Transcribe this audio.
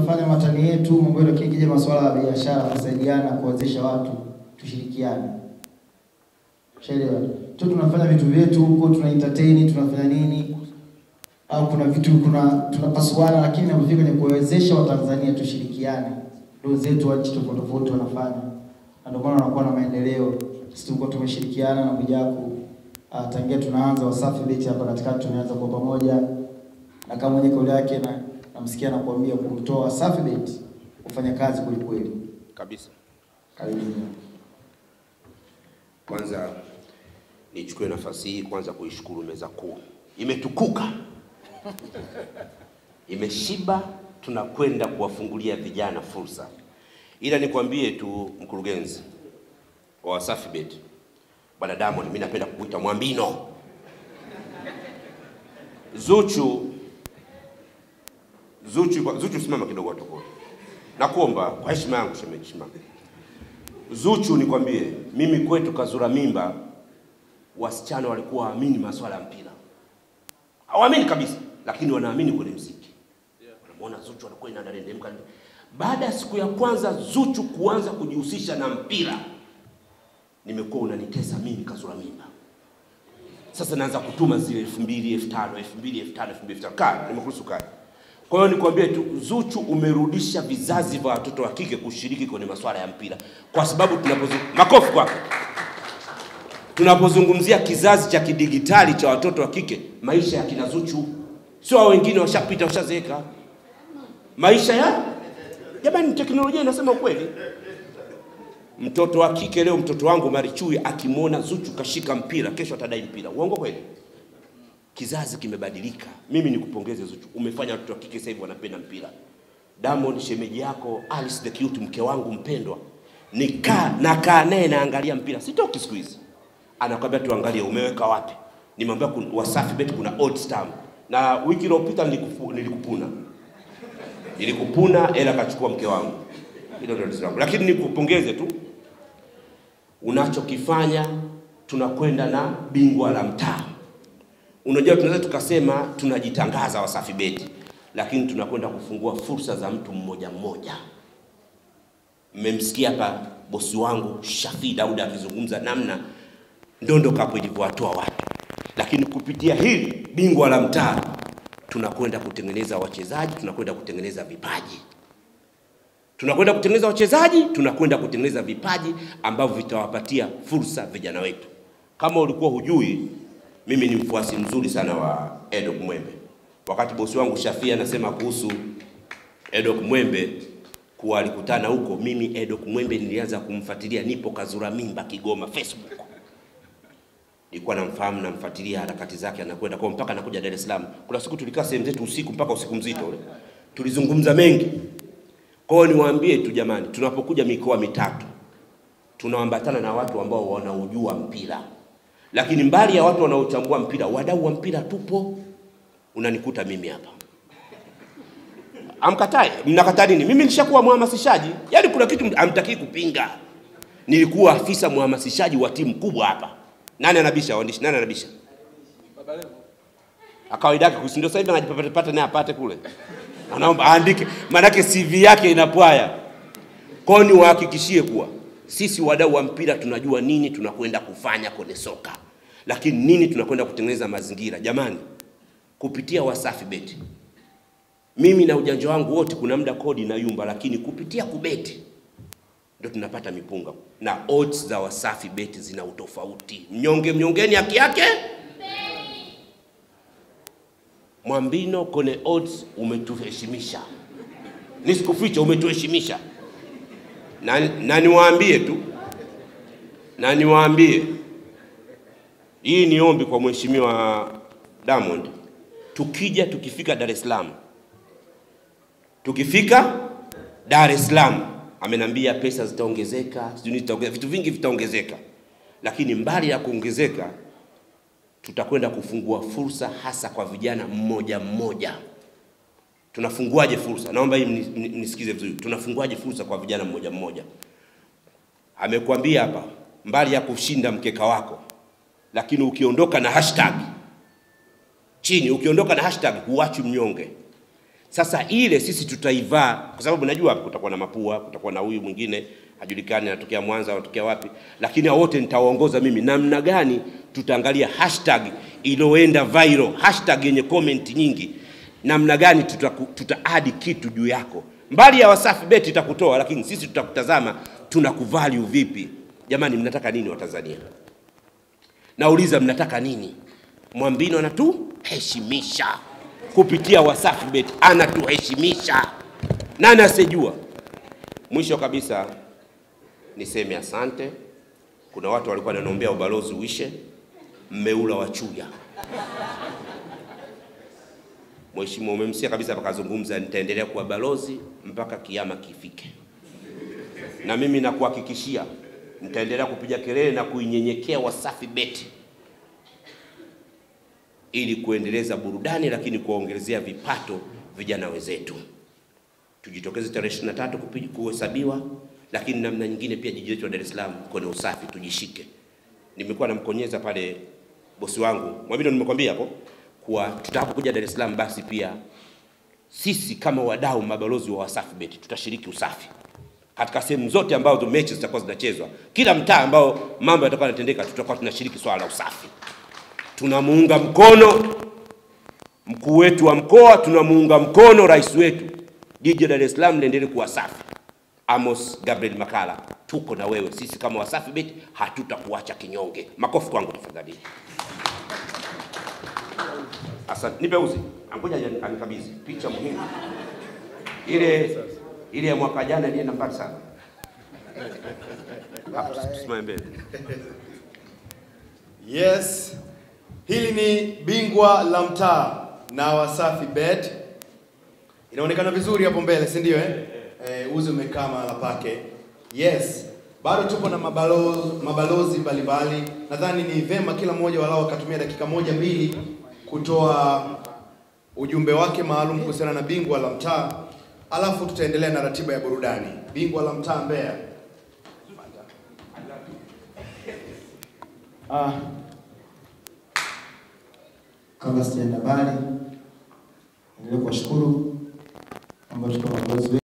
tunafanya matani yetu mambo yetu, lakini kija masuala ya biashara, kusaidiana, kuwezesha watu, tushirikiane. Shaelewa tu, tunafanya vitu vyetu huko, tuna entertain, tunafanya nini, au kuna vitu kuna tunapasuana, lakini inapofika kwenye kuwezesha Watanzania tushirikiane, ndugu zetu wa nchi tofauti tofauti wanafanya, na ndio maana wanakuwa na maendeleo. Sisi tulikuwa tumeshirikiana na Mwijaku uh, tangia tunaanza Wasafi Beti hapa katikati, tumeanza kwa pamoja, na kama mwenye kauli yake na namsikia nakuambia kumtoa Wasafi Beti kufanya kazi kweli kweli. kabisa. Karibu. Kwanza nichukue nafasi hii kwanza kuishukuru meza kuu, imetukuka, imeshiba. Tunakwenda kuwafungulia vijana fursa, ila nikwambie tu mkurugenzi wa Wasafi Bet, bwana Diamond, mimi napenda kukuita Mwambino. Zuchu, Zuchu, Zuchu, simama kidogo watokoe, nakuomba kwa heshima yangu, shemeji, simama. Zuchu, nikwambie mimi kwetu Kazura Mimba, wasichana walikuwa waamini masuala ya mpira, hawaamini kabisa, lakini wanaamini kwenye mziki. Wanamwona Zuchu anakuwa inanarendemka. Baada ya siku ya kwanza Zuchu kuanza kujihusisha na mpira, nimekuwa unanitesa mimi Kazura Mimba. Sasa naanza kutuma zile elfu mbili elfu tano elfu mbili elfu tano elfu mbili elfu tano kaa, nimekuruhusu kaa. Kwa hiyo nikwambie tu, Zuchu umerudisha vizazi vya watoto wa kike kushiriki kwenye masuala ya mpira, kwa sababu tunapozu... makofi kwako. Tunapozungumzia kizazi cha kidigitali cha watoto wa kike, maisha ya kina Zuchu sio hao wengine, washapita washazeeka. Maisha ya jamani, teknolojia inasema ukweli. Mtoto wa kike leo, mtoto wangu Marichui akimwona Zuchu kashika mpira, kesho atadai mpira. Uongo kweli? Kizazi kimebadilika. Mimi nikupongeze Zuchu, umefanya watoto wa kike sasa hivi wanapenda mpira. Diamond, shemeji yako Alice the Cute, mke wangu mpendwa, nikaa nakaa naye naangalia mpira, sitoki siku hizi. Anakwambia tuangalie, umeweka wapi? Nimwambia kun- Wasafi Bet kuna odds tamu, na wiki iliyopita nilikufu- nilikupuna nilikupuna, ela kachukua mke wangu. Hilo ndio tatizo langu, lakini nikupongeze tu unachokifanya. Tunakwenda na bingwa la mtaa. Unajua, tunaweza tukasema tunajitangaza Wasafi Beti, lakini tunakwenda kufungua fursa za mtu mmoja mmoja. Mmemsikia hapa bosi wangu Shafii Dauda akizungumza namna Ndondo Cup ilivyowatoa watu, lakini kupitia hili bingwa la mtaa tunakwenda kutengeneza wachezaji, tunakwenda kutengeneza vipaji, tunakwenda kutengeneza wachezaji, tunakwenda kutengeneza vipaji ambavyo vitawapatia fursa vijana wetu. Kama ulikuwa hujui, mimi ni mfuasi mzuri sana wa Edok Mwembe. Wakati bosi wangu Shafii anasema kuhusu Edok Mwembe kuwa alikutana huko, mimi Edok Mwembe nilianza kumfuatilia, nipo Kazura Mimba, Kigoma, Facebook nilikuwa namfahamu namfuatilia harakati zake, anakwenda kwa mpaka anakuja Dar es Salaam. Kuna siku tulikaa sehemu zetu usiku mpaka usiku mzito ule, tulizungumza mengi. Kwa hiyo niwaambie tu jamani, tunapokuja mikoa mitatu tunaambatana na watu ambao wanaujua mpira, lakini mbali ya watu wanaochambua mpira, wadau wa mpira tupo. Unanikuta mimi hapa amkatai, mnakataa nini? Mimi nilishakuwa mhamasishaji, yaani kuna kitu amtakii kupinga. Nilikuwa afisa mhamasishaji wa timu kubwa hapa. Nani anabisha waandishi? Nani anabisha? Akawaida yake kusi ndio sasa hivi anajipata pata naye apate kule. Anaomba aandike, maanake CV yake inapwaya. Kwa hiyo niwahakikishie kuwa sisi wadau wa mpira tunajua nini tunakwenda kufanya kwenye soka, lakini nini tunakwenda kutengeneza mazingira. Jamani, kupitia Wasafi Beti, mimi na ujanja wangu wote, kuna muda kodi na yumba, lakini kupitia kubeti ndio tunapata mipunga na odds za Wasafi Beti zina utofauti. Mnyonge mnyongeni haki yake. Mwambino kwenye odds umetuheshimisha, nisikuficha, umetuheshimisha na, na niwaambie tu na niwaambie, hii ni ombi kwa mheshimiwa Diamond, tukija tukifika Dar es Salaam, tukifika Dar es Salaam amenambia pesa zitaongezeka, sijui zitaongezeka, vitu vingi vitaongezeka, lakini mbali ya kuongezeka, tutakwenda kufungua fursa hasa kwa vijana mmoja mmoja. Tunafunguaje fursa? Naomba hii mni- mni- mnisikize vizuri. Tunafunguaje fursa kwa vijana mmoja mmoja? Amekuambia hapa, mbali ya kushinda mkeka wako, lakini ukiondoka na hashtag chini, ukiondoka na hashtag huachi mnyonge. Sasa ile sisi tutaivaa, kwa sababu najua kutakuwa na mapua, kutakuwa na huyu mwingine hajulikani anatokea Mwanza, anatokea wapi, lakini hao wote nitawaongoza mimi namna gani tutaangalia hashtag iliyoenda viral, hashtag yenye comment nyingi, namna gani tuta, tuta add kitu juu yako. Mbali ya Wasafi Bet itakutoa, lakini sisi tutakutazama tunakuvalue vipi. Jamani, mnataka nini Watanzania? Nauliza, mnataka nini? Mwambino anatuheshimisha kupitia Wasafi Bet, anatuheshimisha. Nani asijua? Mwisho kabisa niseme asante. Kuna watu walikuwa wananiombea ubalozi uishe, mmeula wachuja. Mheshimiwa, umemsikia kabisa, pakazungumza, nitaendelea kuwa balozi mpaka kiama kifike, na mimi nakuhakikishia nitaendelea kupiga kelele na kuinyenyekea Wasafi Bet ili kuendeleza burudani, lakini kuwaongezea vipato vijana wenzetu. Tujitokeze tarehe 23 kupi- kuhesabiwa, lakini namna nyingine pia jiji letu la Dar es Salaam kwenye usafi tujishike. Nimekuwa namkonyeza pale bosi wangu Mwamino, nimekwambia hapo kuwa tutakapokuja Dar es Salaam, basi pia sisi kama wadau mabalozi wa Wasafi Bet tutashiriki usafi katika sehemu zote ambazo mechi zitakuwa zinachezwa, kila mtaa ambao mambo yatakuwa yanatendeka, tutakuwa tunashiriki swala la usafi. Tunamuunga mkono mkuu wetu wa mkoa, tunamuunga mkono rais wetu. Jiji la Dar es Salaam liendelee kuwa safi. Amos Gabriel Makala, tuko na wewe. Sisi kama Wasafi Bet hatutakuacha kinyonge. Makofi kwangu tafadhali. Asante. Nipe uzi. Angoja ani- anikabidhi picha muhimu. Ile ile ya mwaka jana ilienda mbali sana. Hapo tusimame mbele. Yes, hili ni bingwa la mtaa na Wasafi Bet. Inaonekana vizuri hapo mbele, si ndio eh? Eh, uzi umekaa mahala pake. Yes, bado tupo na mabalozi, mabalozi mbalimbali. Nadhani ni vema kila mmoja walao akatumia dakika moja mbili kutoa ujumbe wake maalum kuhusiana na bingwa la mtaa, alafu tutaendelea na ratiba ya burudani. Bingwa la mtaa Mbeya. Ah, kabla sijaenda mbali, endelee kuwashukuru ambao tuko mabalozi